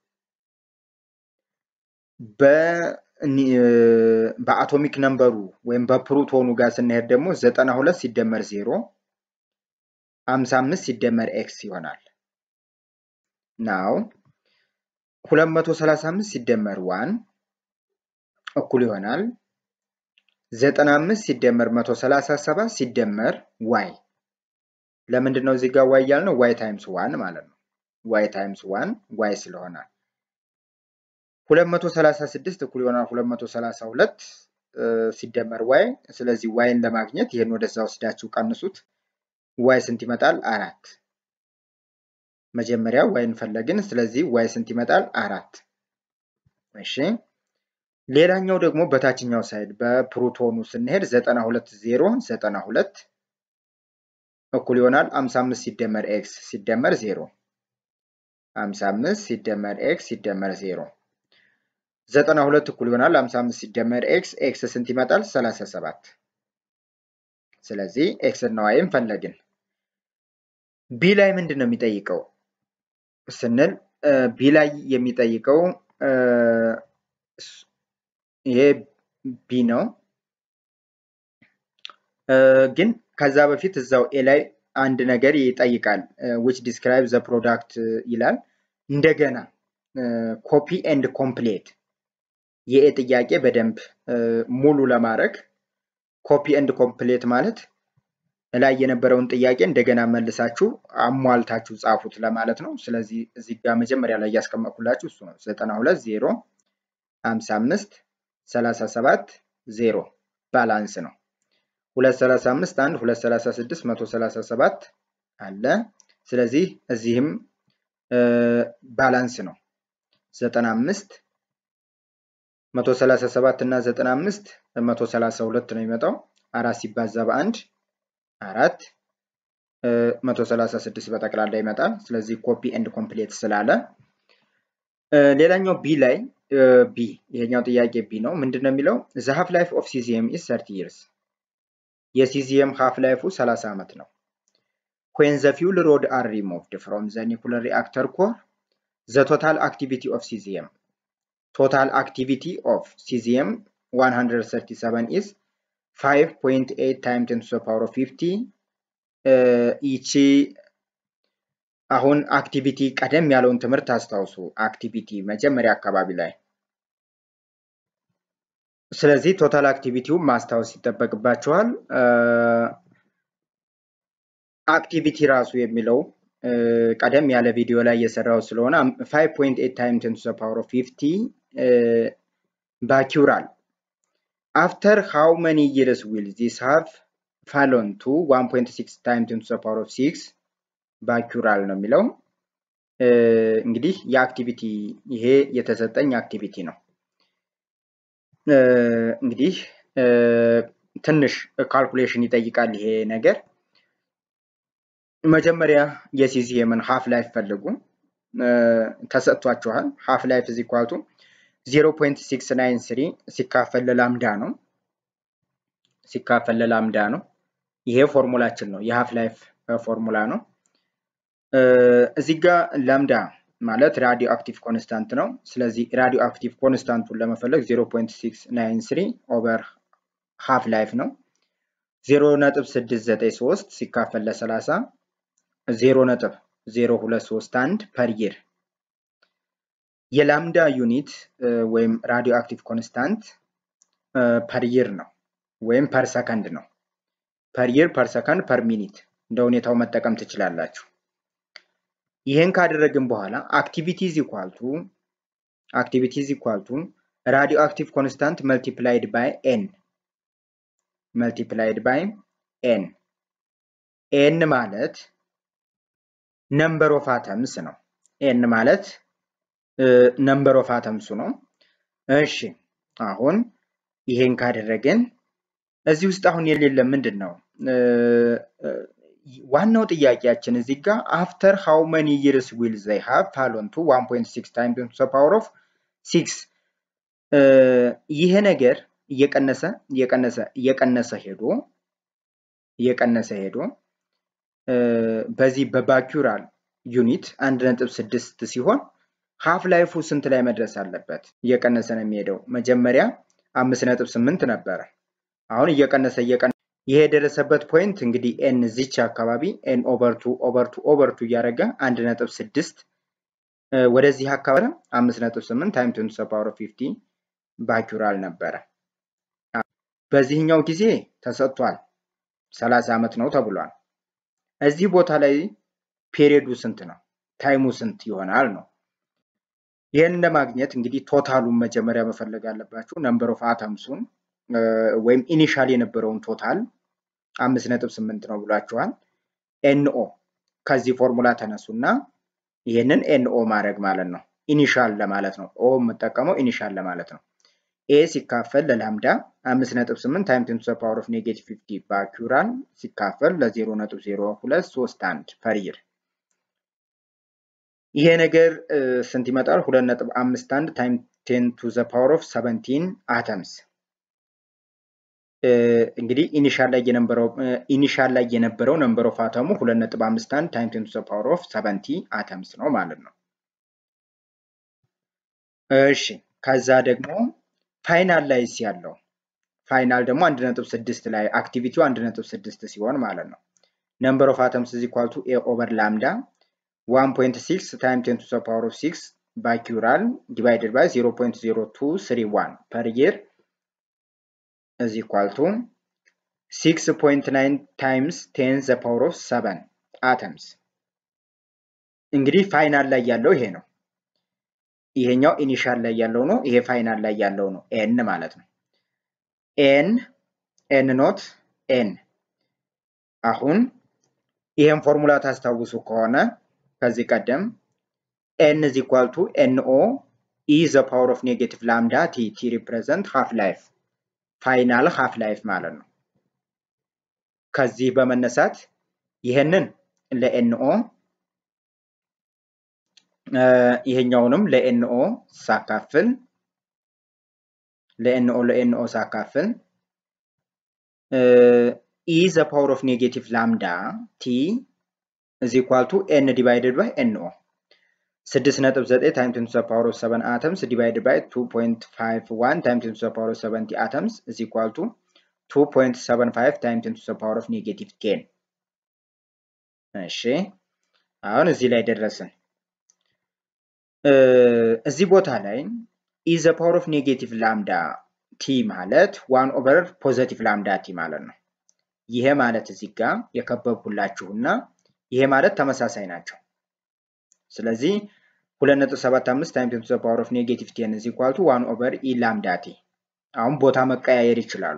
በአቶሚክ ነምበሩ ወይም በፕሮቶኑ ጋር ስንሄድ ደግሞ 92 ሲደመር 0 55 ሲደመር ኤክስ ይሆናል። ናው 235 ሲደመር ዋን እኩል ይሆናል 95 ሲደመር 137 ሲደመር ዋይ። ለምንድን ነው እዚህ ጋር ዋይ ያልነው? ዋይ ታይምስ ዋን ማለት ነው። ዋይ ታይምስ ዋን ዋይ ስለሆነ 236 እኩል ይሆናል 232 ሲደመር ዋይ። ስለዚህ ዋይን ለማግኘት ይህን ወደዛ ወስዳችሁ ቀንሱት። ዋይ ስንት ይመጣል? አራት። መጀመሪያ ዋይን ፈለግን። ስለዚህ ዋይ ስንት ይመጣል? አራት። እሺ ሌላኛው ደግሞ በታችኛው ሳይድ በፕሮቶኑ ስንሄድ 92 ዜሮ 92 እኩል ይሆናል 55 ሲደመር ኤክስ ሲደመር ዜሮ 55 ሲደመር ኤክስ ሲደመር ዜሮ 92 እኩል ይሆናል 55 ሲደመር ኤክስ ኤክስ ስንት ይመጣል? 37 ስለዚህ ኤክስ እና ዋይን ፈለግን። ቢ ላይ ምንድን ነው የሚጠይቀው ስንል ቢ ላይ የሚጠይቀው ይሄ ቢ ነው። ግን ከዛ በፊት እዛው ኤ ላይ አንድ ነገር ይጠይቃል። ዊች ዲስክራይብ ዘ ፕሮዳክት ይላል። እንደገና ኮፒ ኤንድ ኮምፕሌት የኤ ጥያቄ በደንብ ሙሉ ለማድረግ ኮፒ ኤንድ ኮምፕሌት ማለት ላይ የነበረውን ጥያቄ እንደገና መልሳችሁ አሟልታችሁ ጻፉት ለማለት ነው። ስለዚህ እዚህ ጋር መጀመሪያ ላይ እያስቀመጥኩላችሁ እሱ ነው። 92 ዜሮ 55 37 ዜሮ ባላንስ ነው። 235 1 236 137 አለ። ስለዚህ እዚህም ባላንስ ነው። 95 137 እና 95 132 ነው የሚመጣው። አራት ሲባዛ በአንድ አራት 136 በጠቅላላ ይመጣል። ስለዚህ ኮፒ ኤንድ ኮምፕሌት ስላለ ሌላኛው ቢ ላይ ቢ ይሄኛው ጥያቄ ቢ ነው። ምንድን ነው የሚለው ዘ ሃፍ ላይፍ ኦፍ ሲዚየም ኢዝ 30 ይርስ የሲዚየም ሃፍ ላይፉ 30 ዓመት ነው። ዌን ዘ ፊውል ሮድ አር ሪሞቭድ ፍሮም ዘ ኒኩለር ሪአክተር ኮር ዘ ቶታል አክቲቪቲ ኦፍ ሲዚየም ቶታል አክቲቪቲ ኦፍ ሲዚየም 137 ኢዝ 5.8 ታይም ቴን ቱ ዘ ፓወር ኦፍ 50 ይቺ አሁን አክቲቪቲ ቀደም ያለውን ትምህርት አስታውሱ። አክቲቪቲ መጀመሪያ አካባቢ ላይ ስለዚህ ቶታል አክቲቪቲውን ማስታወስ ይጠበቅባቸዋል። አክቲቪቲ ራሱ የሚለው ቀደም ያለ ቪዲዮ ላይ የሰራው ስለሆነ 5.8 ታይም ቴን ቱ ዘ ፓወር ኦፍ 50 ባኪውራል አፍተር ሃው መኒ ይርስ ዊል ዚስ ሃቭ ፋሎን ቱ 1.6 ታይም ቴን ቱ ዘ ፓወር ኦፍ 6 ባኪውራል ነው የሚለው። እንግዲህ የአክቲቪቲ ይሄ የተሰጠኝ አክቲቪቲ ነው። እንግዲህ ትንሽ ካልኩሌሽን ይጠይቃል ይሄ ነገር። መጀመሪያ የሲዚየምን ሃፍ ላይፍ ፈልጉ ተሰጥቷችኋል። ሃፍ ላይፍ እዚ ኳቱ 0.693 ሲካፈል ለላምዳ ነው ሲካፈል ለላምዳ ነው። ይሄ ፎርሙላችን ነው፣ የሃፍ ላይፍ ፎርሙላ ነው። እዚህ ጋር ላምዳ ማለት ራዲዮ አክቲቭ ኮንስታንት ነው። ስለዚህ ራዲዮ አክቲቭ ኮንስታንቱን ለመፈለግ 0.693 ኦቨር ሃፍ ላይፍ ነው። 0.693 ሲካፈል ለ30 0.0231 ፐር ይር የላምዳ ዩኒት ወይም ራዲዮ አክቲቭ ኮንስታንት ፐር ይር ነው ወይም ፐር ሰከንድ ነው። ፐር ይር፣ ፐር ሰከንድ፣ ፐር ሚኒት እንደ ሁኔታው መጠቀም ትችላላችሁ። ይህን ካደረግን በኋላ አክቲቪቲ ኢዝ ኢኳል ቱ አክቲቪቲ ኢዝ ኢኳል ቱ ራዲዮ አክቲቭ ኮንስታንት መልቲፕላይድ ባይ ኤን መልቲፕላይድ ባይ ኤን ኤን ማለት ነምበር ኦፍ አተምስ ነው። ኤን ማለት ነምበር ኦፍ አተምሱ ነው። እሺ አሁን ይሄን ካደረግን እዚህ ውስጥ አሁን የሌለ ምንድን ነው? ዋናው ጥያቄያችን እዚህ ጋር አፍተር ሃው መኒ ይርስ ዊል ዘይ ሃቭ ፋሎን ቱ 1.6 ታይም ቱ ዘ ፓወር ኦፍ 6 ይሄ ነገር እየቀነሰ እየቀነሰ እየቀነሰ ሄዶ እየቀነሰ ሄዶ በዚህ በባኪውራል ዩኒት አንድ ነጥብ ስድስት ሲሆን ሃፍ ላይፉ ስንት ላይ መድረስ አለበት? እየቀነሰ ነው የሚሄደው። መጀመሪያ አምስት ነጥብ ስምንት ነበረ። አሁን እየቀነሰ እየቀነሰ ይሄ የደረሰበት ፖይንት እንግዲህ ኤን ዚች አካባቢ ኤን ኦቨርቱ ኦቨርቱ ኦቨርቱ እያደረገ አንድ ነጥብ ስድስት ወደዚህ አካባቢ አምስት ነጥብ ስምንት ታይም ቴን ቱ ዘ ፓወር ኦፍ ፊፍቲ ባኪውራል ነበረ። በዚህኛው ጊዜ ተሰጥቷል ሰላሳ ዓመት ነው ተብሏል። እዚህ ቦታ ላይ ፔሪዮዱ ስንት ነው? ታይሙ ስንት ይሆናል ነው። ይህን ለማግኘት እንግዲህ ቶታሉን መጀመሪያ መፈለግ አለባችሁ። ነምበር ኦፍ አተምሱን ወይም ኢኒሻል የነበረውን ቶታል አምስት ነጥብ ስምንት ነው ብሏችኋል። ኤንኦ ከዚህ ፎርሙላ ተነሱና ይህንን ኤንኦ ማድረግ ማለት ነው። ኢኒሻል ለማለት ነው። ኦ የምጠቀመው ኢኒሻል ለማለት ነው። ኤ ሲካፈል ለላምዳ አምስት ነጥብ ስምንት ታይም ቴን ቱ ዘ ፓወር ኦፍ ኔጌቲቭ ፊፍቲ ባኪራል ሲካፈል ለዜሮ ነጥብ ዜሮ ሁለት ሶስት አንድ ፐር ይሄ ነገር ስንት ይመጣል? ሁለት ነጥብ አምስት አንድ ታይም ቴን ቱ ዘ ፓወር ኦፍ ሰቨንቲን አተምስ እንግዲህ ኢኒሻል ላይ የነበረው ኢኒሻል ላይ የነበረው ነምበር ኦፍ አተሙ ሁለት ነጥብ አምስት አንድ ታይም ቴን ቱ ዘ ፓወር ኦፍ ሰቨንቲ አተምስ ነው ማለት ነው። እሺ ከዛ ደግሞ ፋይናል ላይ ያለው ፋይናል ደግሞ አንድ ነጥብ ስድስት ላይ አክቲቪቲው አንድ ነጥብ ስድስት ሲሆን ማለት ነው። ነምበር ኦፍ አተምስ ኢዝ ኢኳል ቱ ኤ ኦቨር ላምዳ ዋን ፖይንት ሲክስ ታይም ቴን ቱ ዘ ፓወር ኦፍ ሲክስ ባኪራል ዲቫይደድ ባይ ዜሮ ፖይንት ዜሮ ቱ ስሪ ዋን ፐር ይር is equal to 6.9 times 10 the power of 7 atoms እንግዲህ ፋይናል ላይ ያለው ይሄ ነው። ይሄኛው ኢኒሻል ላይ ያለው ነው። ይሄ ፋይናል ላይ ያለው ነው። ኤን ማለት ነው። ኤን ኤን ኖት ኤን። አሁን ይሄን ፎርሙላ ታስታውሱ ከሆነ ከዚህ ቀደም ኤን is equal to ኤንኦ ኢ ዘ ፓወር ኦፍ ኔጌቲቭ ላምዳ ቲ ቲ ሪፕሬዘንት ሃፍ ላይፍ ፋይናል ሃፍ ላይፍ ማለት ነው። ከዚህ በመነሳት ይህንን ለኤንኦ ይሄኛውንም ለኤንኦ ሳካፍል ለኤንኦ ለኤንኦ ሳካፍል ኢ ዘ ፓወር ኦፍ ኔጌቲቭ ላምዳ ቲ እዚ ኢኳል ቱ ኤን ዲቫይድድ ባይ ኤንኦ ስድስት ነጥብ ዘጠኝ ታይም ቴን ቱ ዘ ፓወር ኦፍ ሰቨን አተምስ ዲቫይድድ ባይ ቱ ፖይንት ፋይቭ ዋን ታይም ቴን ቱ ዘ ፓወር ኦፍ ሰቨንቲ አተምስ ኢዝ ኢኳል ቱ ቱ ፖይንት ሰቨን ፋይቭ ታይም ቴን ቱ ዘ ፓወር ኦፍ ኔጌቲቭ ቴን። እሺ አሁን እዚህ ላይ ደረስን። እዚህ ቦታ ላይ ኢ ዘ ፓወር ኦፍ ኔጌቲቭ ላምዳ ቲ ማለት ዋን ኦቨር ፖዘቲቭ ላምዳ ቲ ማለት ነው። ይሄ ማለት እዚህ ጋር የከበብኩላችሁና ይሄ ማለት ተመሳሳይ ናቸው። ስለዚህ 2.75 ታይም ቴን ቱ ዘ ፓወር ኦፍ ኔጌቲቭ ቴን ኢዝ ኢኳል ቱ 1 ኦቨር ኢ ላምዳ ቲ። አሁን ቦታ መቀያየር ይችላሉ።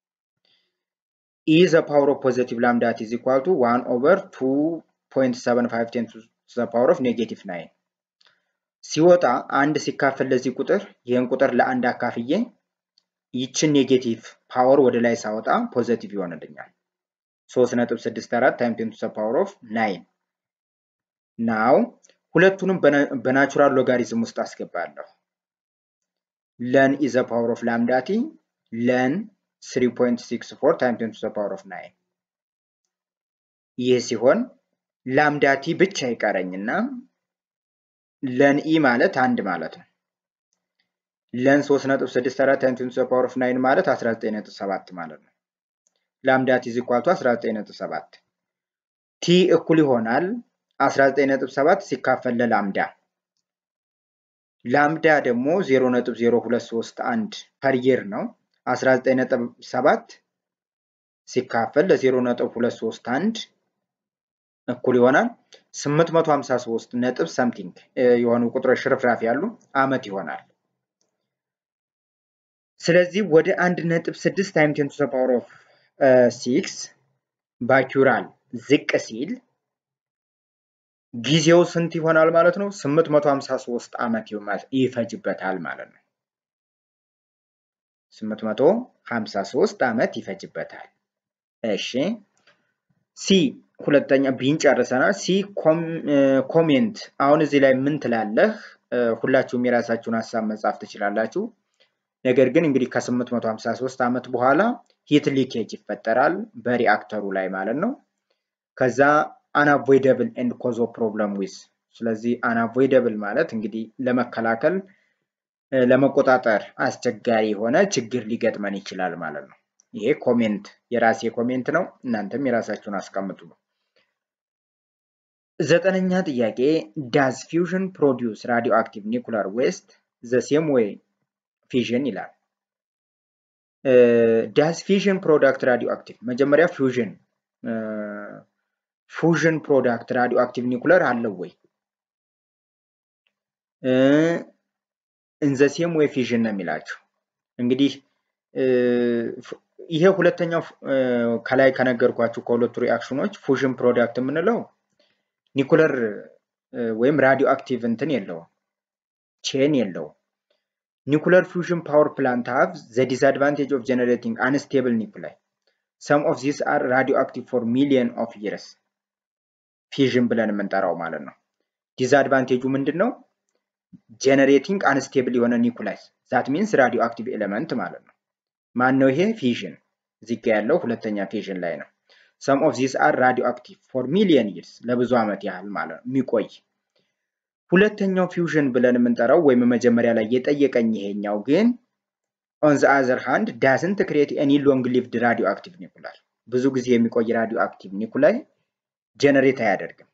ኢ ዘ ፓወር ኦፍ ፖዚቲቭ ላምዳ ቲ ኢዝ ኢኳል ቱ 1 ኦቨር 2.75 ቴን ቱ ዘ ፓወር ኦፍ ኔጌቲቭ ናይን ሲወጣ አንድ ሲካፈል ለዚህ ቁጥር ይህን ቁጥር ለአንድ አካፍዬ ይችን ኔጌቲቭ ፓወር ወደ ላይ ሳወጣ ፖዘቲቭ ይሆንልኛል። 3.64 ታይም ቴን ቱ ዘ ፓወር ኦፍ ናይን ናው ሁለቱንም በናቹራል ሎጋሪዝም ውስጥ አስገባለሁ። ለን ኢዘ ፓወር ኦፍ ላምዳቲ ለን 3.64 ታይም ቴን ቱ ዘ ፓወር ኦፍ ናይን። ይህ ሲሆን ላምዳቲ ብቻ ይቀረኝና ለን ኢ ማለት አንድ ማለት ነው። ለን 3.64 ታይም ቴን ቱ ዘ ፓወር ኦፍ ናይን ማለት 19.7 ማለት ነው። ላምዳቲ ኢዝ ኢኳል ቱ 19.7 ቲ እኩል ይሆናል 19.7 ሲካፈል ለላምዳ ላምዳ ደግሞ 0.0231 ፐር ይር ነው። 19.7 ሲካፈል ለ0.231 እኩል ይሆናል 853 ነጥብ ሰምቲንግ የሆኑ ቁጥሮች ሽርፍራፊ ያሉ አመት ይሆናል። ስለዚህ ወደ 1.6 ታይም ቴን ቱ ዘ ፓወር ኦፍ 6 ባኪራል ዝቅ ሲል ጊዜው ስንት ይሆናል ማለት ነው? 853 ዓመት ይፈጅበታል ማለት ነው። 853 ዓመት ይፈጅበታል። እሺ ሲ ሁለተኛ ቢን ጨርሰናል። ሲ ኮሜንት። አሁን እዚህ ላይ ምን ትላለህ? ሁላችሁም የራሳችሁን ሀሳብ መጻፍ ትችላላችሁ። ነገር ግን እንግዲህ ከ853 ዓመት በኋላ ሂት ሊኬጅ ይፈጠራል በሪአክተሩ ላይ ማለት ነው። ከዛ አንአቮይደብል ኤንድ ኮዝ ኦፍ ፕሮብለም ዊዝ። ስለዚህ አንአቮይደብል ማለት እንግዲህ ለመከላከል ለመቆጣጠር አስቸጋሪ የሆነ ችግር ሊገጥመን ይችላል ማለት ነው። ይሄ ኮሜንት የራሴ ኮሜንት ነው። እናንተም የራሳችሁን አስቀምጡ። ዘጠነኛ ጥያቄ ዳዝ ፊውዥን ፕሮዲውስ ራዲዮ አክቲቭ ኒኩላር ዌስት ዘ ሴም ዌይ ፊዥን ይላል። ዳዝ ፊዥን ፕሮዳክት ራዲዮ አክቲቭ መጀመሪያ ፊውዥን ፉዥን ፕሮዳክት ራዲዮ አክቲቭ ኒኩለር አለው ወይ? እንዘ ሴም ዌይ ፊዥን ነው የሚላቸው። እንግዲህ ይሄ ሁለተኛው ከላይ ከነገርኳችሁ ከሁለቱ ሪአክሽኖች ፉዥን ፕሮዳክት የምንለው ኒኩለር ወይም ራዲዮ አክቲቭ እንትን የለውም፣ ቼን የለውም። ኒኩለር ፊውዥን ፓወር ፕላንት ሃቭ ዘ ዲስአድቫንቴጅ ኦፍ ጀነሬቲንግ አንስቴብል ኒኩላይ ሰም ኦፍ ዚስ አር ራዲዮ አክቲቭ ፎር ሚሊየን ኦፍ ይርስ ፊዥን ብለን የምንጠራው ማለት ነው። ዲስአድቫንቴጁ ምንድን ነው? ጀነሬቲንግ አንስቴብል የሆነ ኒኩላይስ ዛት ሚንስ ራዲዮ አክቲቭ ኤሌመንት ማለት ነው። ማን ነው ይሄ? ፊዥን እዚህ ጋ ያለው ሁለተኛ ፊዥን ላይ ነው። ሰም ኦፍ ዚስ አር ራዲዮ አክቲቭ ፎር ሚሊየን ይርስ ለብዙ ዓመት ያህል ማለት ነው የሚቆይ። ሁለተኛው ፊውዥን ብለን የምንጠራው ወይም መጀመሪያ ላይ የጠየቀኝ ይሄኛው ግን ኦን ዘ አዘር ሃንድ ዳዝንት ክሬት ኤኒ ሎንግ ሊቭድ ራዲዮ አክቲቭ ኒኩላይ ብዙ ጊዜ የሚቆይ ራዲዮ አክቲቭ ኒኩላይ ጀነሬት አያደርግም።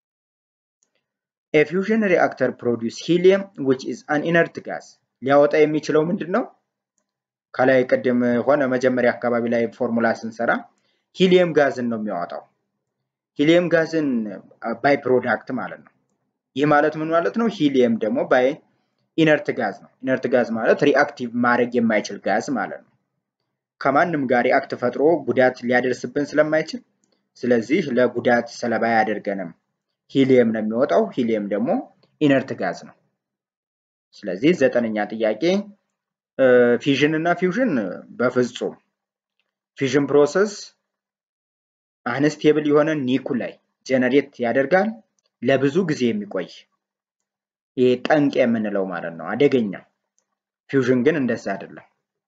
ኤፊውዥን ሪአክተር ፕሮዲውስ ሂሊየም ዊች ኢዝ አን ኢነርት ጋዝ ሊያወጣ የሚችለው ምንድን ነው? ከላይ ቅድም ሆነ መጀመሪያ አካባቢ ላይ ፎርሙላ ስንሰራ ሂሊየም ጋዝን ነው የሚያወጣው። ሂሊየም ጋዝን ባይ ፕሮዳክት ማለት ነው። ይህ ማለት ምን ማለት ነው? ሂሊየም ደግሞ ባይ ኢነርት ጋዝ ነው። ኢነርት ጋዝ ማለት ሪአክቲቭ ማድረግ የማይችል ጋዝ ማለት ነው። ከማንም ጋር ሪአክት ፈጥሮ ጉዳት ሊያደርስብን ስለማይችል ስለዚህ ለጉዳት ሰለባ አያደርገንም። ሂሊየም ነው የሚወጣው። ሂሊየም ደግሞ ኢነርት ጋዝ ነው። ስለዚህ ዘጠነኛ ጥያቄ ፊዥን እና ፊውዥን በፍጹም ፊዥን ፕሮሰስ አንስቴብል የሆነ ኒኩላይ ጀነሬት ያደርጋል ለብዙ ጊዜ የሚቆይ ይሄ ጠንቅ የምንለው ማለት ነው፣ አደገኛ። ፊውዥን ግን እንደዛ አይደለም።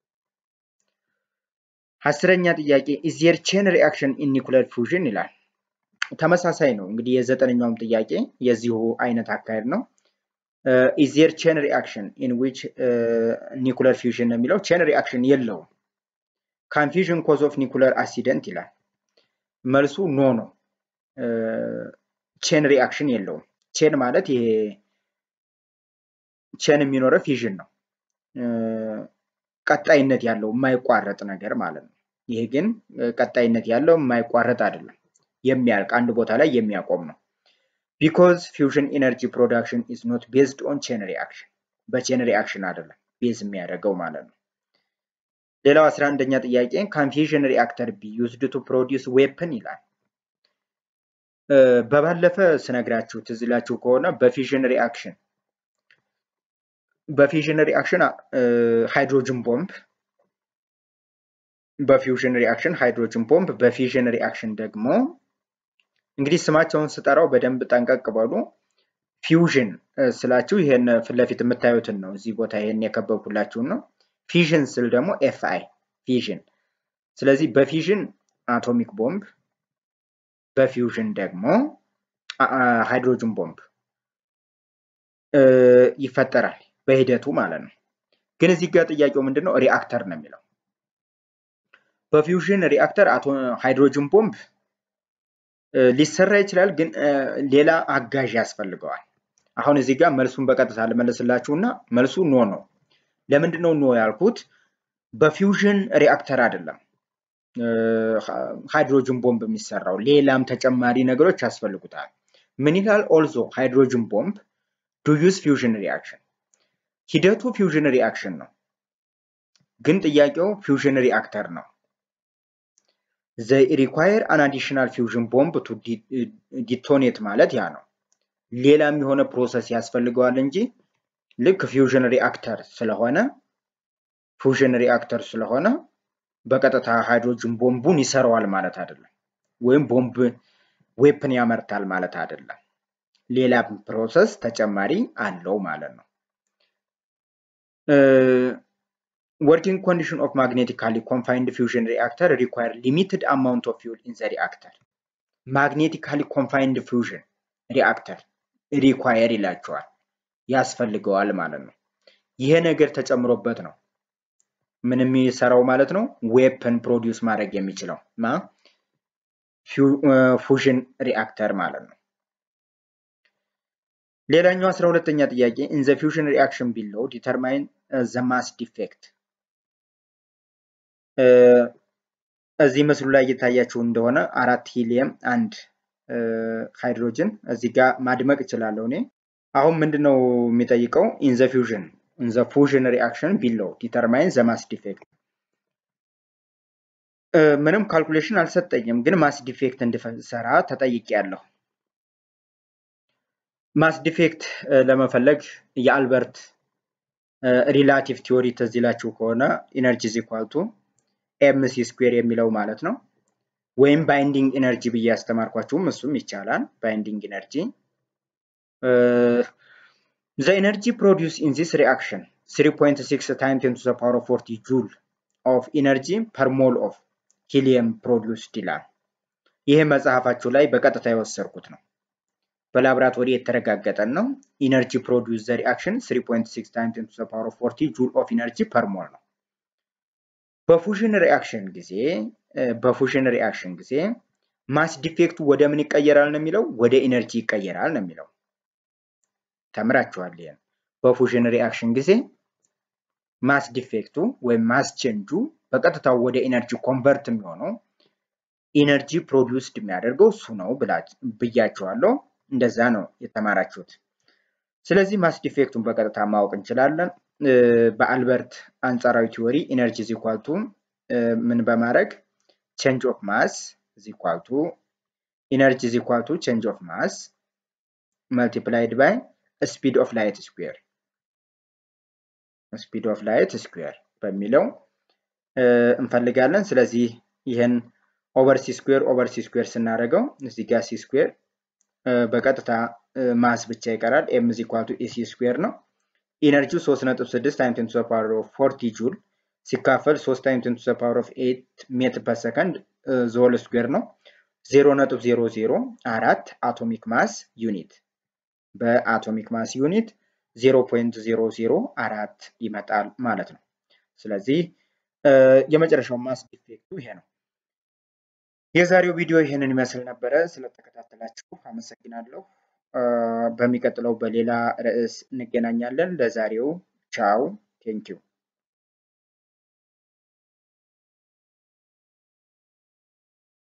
አስረኛ ጥያቄ ኢዝ ዜር ቼን ሪአክሽን ኢን ኒኩለር ፊውዥን ይላል። ተመሳሳይ ነው እንግዲህ የዘጠነኛውም ጥያቄ የዚሁ አይነት አካሄድ ነው። ኢዝ ዜር ቼን ሪአክሽን ኢን ዊች ኒኩለር ፊውዥን ነው የሚለው ቼን ሪአክሽን የለውም። ካንፊዥን ኮዝ ኦፍ ኒኩለር አክሲደንት ይላል። መልሱ ኖ ነው። ቼን ሪአክሽን የለውም። ቼን ማለት ይሄ ቼን የሚኖረው ፊዥን ነው። ቀጣይነት ያለው የማይቋረጥ ነገር ማለት ነው። ይሄ ግን ቀጣይነት ያለው የማይቋረጥ አይደለም። የሚያልቅ አንድ ቦታ ላይ የሚያቆም ነው። ቢኮዝ ፊውዥን ኢነርጂ ፕሮዳክሽን ኢዝ ኖት ቤዝድ ኦን ቼን ሪአክሽን በቼን ሪአክሽን አይደለም ቤዝ የሚያደርገው ማለት ነው። ሌላው አስራ አንደኛ ጥያቄ ካንፊዥን ሪአክተር ቢ ዩዝድ ቱ ፕሮዲውስ ዌፕን ይላል። በባለፈ ስነግራችሁ ትዝ ይላችሁ ከሆነ በፊዥን ሪአክሽን በፊዥን ሪአክሽን ሃይድሮጅን ቦምብ በፊውዥን ሪአክሽን ሃይድሮጅን ቦምብ በፊዥን ሪአክሽን ደግሞ እንግዲህ ስማቸውን ስጠራው በደንብ ጠንቀቅ በሉ። ፊውዥን ስላችሁ ይሄን ፊት ለፊት የምታዩትን ነው። እዚህ ቦታ ይሄን የከበብኩላችሁን ነው። ፊዥን ስል ደግሞ ኤፍ አይ ፊዥን። ስለዚህ በፊዥን አቶሚክ ቦምብ፣ በፊውዥን ደግሞ ሃይድሮጅን ቦምብ ይፈጠራል በሂደቱ ማለት ነው። ግን እዚህ ጋር ጥያቄው ምንድን ነው? ሪአክተር ነው የሚለው። በፊውዥን ሪአክተር ሃይድሮጅን ቦምብ ሊሰራ ይችላል፣ ግን ሌላ አጋዥ ያስፈልገዋል። አሁን እዚህ ጋር መልሱን በቀጥታ ልመልስላችሁ እና መልሱ ኖ ነው። ለምንድን ነው ኖ ያልኩት? በፊውዥን ሪአክተር አይደለም ሃይድሮጅን ቦምብ የሚሰራው፣ ሌላም ተጨማሪ ነገሮች ያስፈልጉታል። ምን ይላል? ኦልዞ ሃይድሮጅን ቦምብ ዱ ዩዝ ፊውዥን ሪአክሽን ሂደቱ ፊውዥን ሪአክሽን ነው፣ ግን ጥያቄው ፊውዥን ሪአክተር ነው። ዘ ሪኳየር አን አዲሽናል ፊውዥን ቦምብ ቱ ዲቶኔት ማለት ያ ነው። ሌላም የሆነ ፕሮሰስ ያስፈልገዋል እንጂ ልክ ፊውዥን ሪአክተር ስለሆነ ፊውዥን ሪአክተር ስለሆነ በቀጥታ ሃይድሮጅን ቦምቡን ይሰራዋል ማለት አይደለም፣ ወይም ቦምብ ዌፕን ያመርታል ማለት አይደለም። ሌላ ፕሮሰስ ተጨማሪ አለው ማለት ነው። ወርኪንግ ኮንዲሽን ኦፍ ማግኔቲካሊ ኮንፋይንድ ፊውዥን ሪአክተር ሪኳየር ሊሚትድ አማውንት ኦፍ ፊውል ኢን ዘ ሪአክተር። ማግኔቲካሊ ኮንፋይንድ ፊውዥን ሪአክተር ሪኳየር ይላቸዋል ያስፈልገዋል ማለት ነው። ይሄ ነገር ተጨምሮበት ነው ምን የሚሰራው ማለት ነው ዌፕን ፕሮዲውስ ማድረግ የሚችለው ማ ፉዥን ሪአክተር ማለት ነው። ሌላኛው አስራ ሁለተኛ ጥያቄ ኢን ዘ ፊውዥን ሪአክሽን ቢለው ዲተርማይን ዘ ማስ ዲፌክት። እዚህ ምስሉ ላይ እየታያችሁ እንደሆነ አራት ሂሊየም አንድ ሃይድሮጅን እዚህ ጋር ማድመቅ እችላለሁ እኔ። አሁን ምንድን ነው የሚጠይቀው ኢን ዘ ፊውዥን ዘ ፉዥን ሪአክሽን ቢሎው ዲተርማይን ዘ ማስ ዲፌክት። ምንም ካልኩሌሽን አልሰጠኝም፣ ግን ማስ ዲፌክት እንድሰራ ተጠይቄያለሁ። ማስ ዲፌክት ለመፈለግ የአልበርት ሪላቲቭ ቲዎሪ ትዝ ይላችሁ ከሆነ ኢነርጂ ኢዝ ኢኳል ቱ ኤምሲ ስኩዌር የሚለው ማለት ነው። ወይም ባይንዲንግ ኢነርጂ ብዬ ያስተማርኳችሁም እሱም ይቻላል። ባይንዲንግ ኢነርጂ ዘ ኢነርጂ ፕሮዲውስ ኢን ዚስ ሪአክሽን 3.6 ታይም ቴን ቱ ዘ ፓወር ኦፍ 40 ጁል ኦፍ ኢነርጂ ፐር ሞል ኦፍ ሂሊየም ፕሮዲውስድ ይላል። ይሄ መጽሐፋችሁ ላይ በቀጥታ የወሰድኩት ነው። በላብራቶሪ የተረጋገጠን ነው። ኢነርጂ ፕሮዲውስ ዘ ሪአክሽን 3.6 ታይም ቴን ቱ ዘ ፓወር ኦፍ 40 ጁል ኦፍ ኢነርጂ ፐር ሞል ነው። በፉዥን ሪአክሽን ጊዜ በፉዥን ሪአክሽን ጊዜ ማስ ዲፌክቱ ወደ ምን ይቀየራል ነው የሚለው? ወደ ኢነርጂ ይቀየራል ነው የሚለው። ተምራችኋል ይሄን። በፉዥን ሪአክሽን ጊዜ ማስ ዲፌክቱ ወይም ማስ ቼንጁ በቀጥታ ወደ ኢነርጂ ኮንቨርት የሚሆነው ኢነርጂ ፕሮዲውስድ የሚያደርገው እሱ ነው ብያችኋለሁ። እንደዛ ነው የተማራችሁት። ስለዚህ ማስ ዲፌክቱን በቀጥታ ማወቅ እንችላለን። በአልበርት አንጻራዊ ቲዎሪ ኢነርጂ ኢዝ ኢኳል ቱ ምን በማድረግ ቼንጅ ኦፍ ማስ ኢዝ ኢኳል ቱ ኢነርጂ ኢዝ ኢኳል ቱ ቼንጅ ኦፍ ማስ መልቲፕላይድ ባይ ስፒድ ኦፍ ላይት ስኩዌር ስፒድ ኦፍ ላይት ስኩዌር በሚለው እንፈልጋለን። ስለዚህ ይህን ኦቨር ሲ ስኩዌር ኦቨር ሲ ስኩዌር ስናደርገው እዚህ ጋር ሲ ስኩዌር በቀጥታ ማስ ብቻ ይቀራል። ኤም ኢዝ ኢኳል ቱ ኤሲ ስኩዌር ነው። ኢነርጂው 3.6 ታይም ቴን ቱ ዘ ፓወር ኦፍ 40 ጁል ሲካፈል 3 ታይም ቴን ቱ ዘ ፓወር ኦፍ 8 ሜትር ፐር ሰከንድ ዞል ስኩዌር ነው። 0.004 አቶሚክ ማስ ዩኒት በአቶሚክ ማስ ዩኒት 0.004 ይመጣል ማለት ነው። ስለዚህ የመጨረሻው ማስ ዲፌክቱ ይሄ ነው። የዛሬው ቪዲዮ ይህንን ይመስል ነበረ። ስለተከታተላችሁ አመሰግናለሁ። በሚቀጥለው በሌላ ርዕስ እንገናኛለን። ለዛሬው ቻው፣ ቴንኪው።